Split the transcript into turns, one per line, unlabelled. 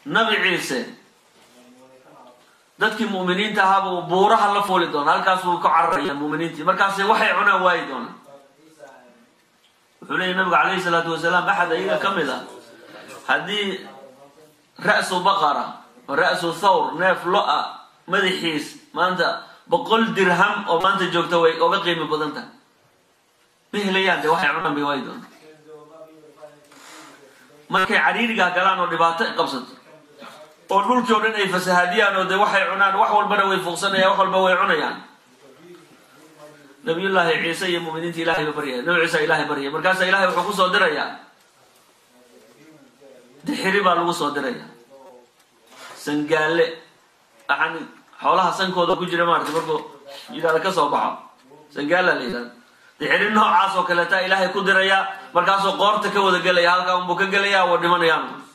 nabi ciise dadkii mu'miniinta ahaabuu buuraha la fuuli doona halkaasuu ka cararaya mu'miniintii markaasi waxay cunaan waayi doonaan wuxuu leeyay nabigu calayhi salaatu wasalaam axad ayaga ka mid ah haddii ra'su baqara ra'su thawr neef lo-a madaxiis maanta boqol dirham oo maanta joogta way oga qiimi badan tahay ma helayaan de waxay cunaan bay waayi doonaan markay cariirigaa galaan oo dhibaato qabsato oo dhulkii o dhan ay fasahaadiyaan oo de waxay cunaan wax walbana way fuuqsanayaan wax walba way cunayaan nabiyullaahi ciise iyo muminiinta ilahay ba baryaya nabi ciisa ilahay baryaya markaasaa ilahay wuxuu kusoo dirayaa dixiri baa lagu soo diraya sangaale yani xoolaha sankooda ku jira maarata markuu yidhahda ka soo baxo sangaala la yidhahda dixiri noocaas oo kaleeta ilaahay ku diraya markaasuu qoorta ka wada gelaya halkaa unbuu ka gelaya waa dhimanayaan